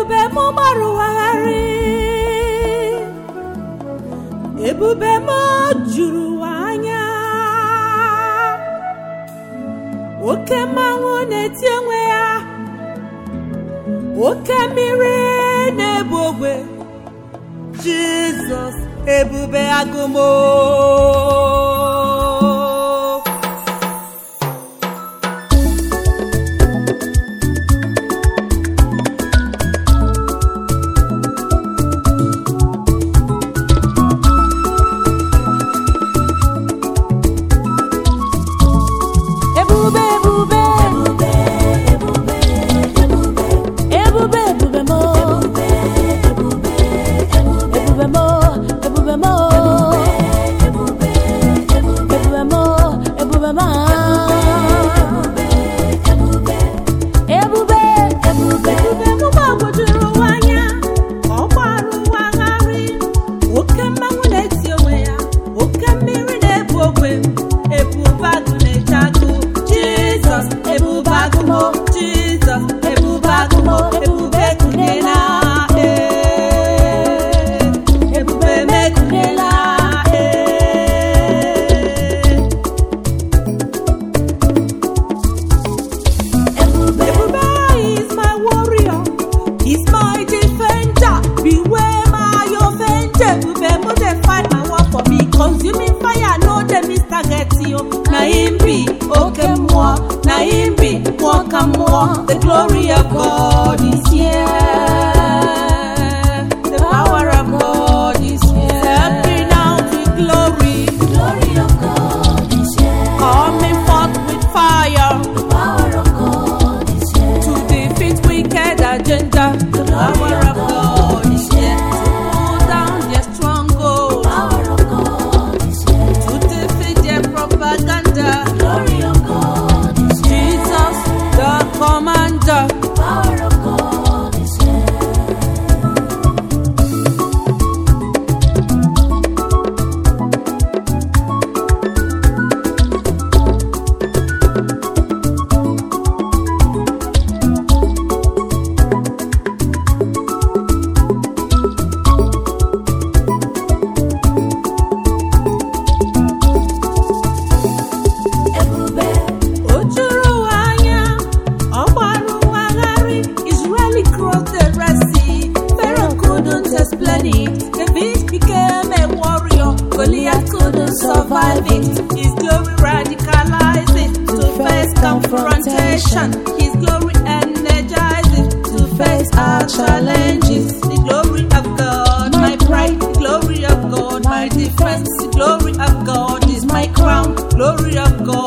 ebube m gbarụwagharị ebube m juru ụwa anya oke mmanwụ na-eti onwe ya oke mmiri na-ebu ogwe jizọs ebube agụmo ebube ebube ebube ebube ebube mo ebube mo ebube mo ebube mo ebube ma ebube ebube ebube mo gbagwojuru ụwa anya ọ gbara ụwa gharị oke mmanwụ na-eti onwe ya oke mmiri na-ebu ogwe ebube agụ na-eche agụ jizọs ebube agụmo jizọs ebube agụmo ebube kunyela ee ebube mekunyela ee Ebube is my warrior, he's my defender. Beware my offender. Ebube mo dey fight my war for me. Consuming fire no dey miss target yo. Na him be oke mmụọ, na him be mmụọ ka mmụọ. The glory of God is here. The power of God is here. Stepping out with glory, Glory of God is here. coming forth with fire. The power of God is here. to defeat wicked agenda. The power of God is here to pull down their stronghold, Power of God is here. to defeat their propaganda. Glory of God is here. Jesus, the commander. Power of God is here. Ebube, O juru ụwa anya, ọ gbara ụwa gharị. Israeli crossed the Red Sea. Pharaoh couldn't explain it. David became a warrior. Goliath couldn't survive it. His glory radicalized it to face confrontation. His glory energizes to face our challenges. The glory of God, my pride. The glory of God, my defense. The glory of God is my crown. Glory of God.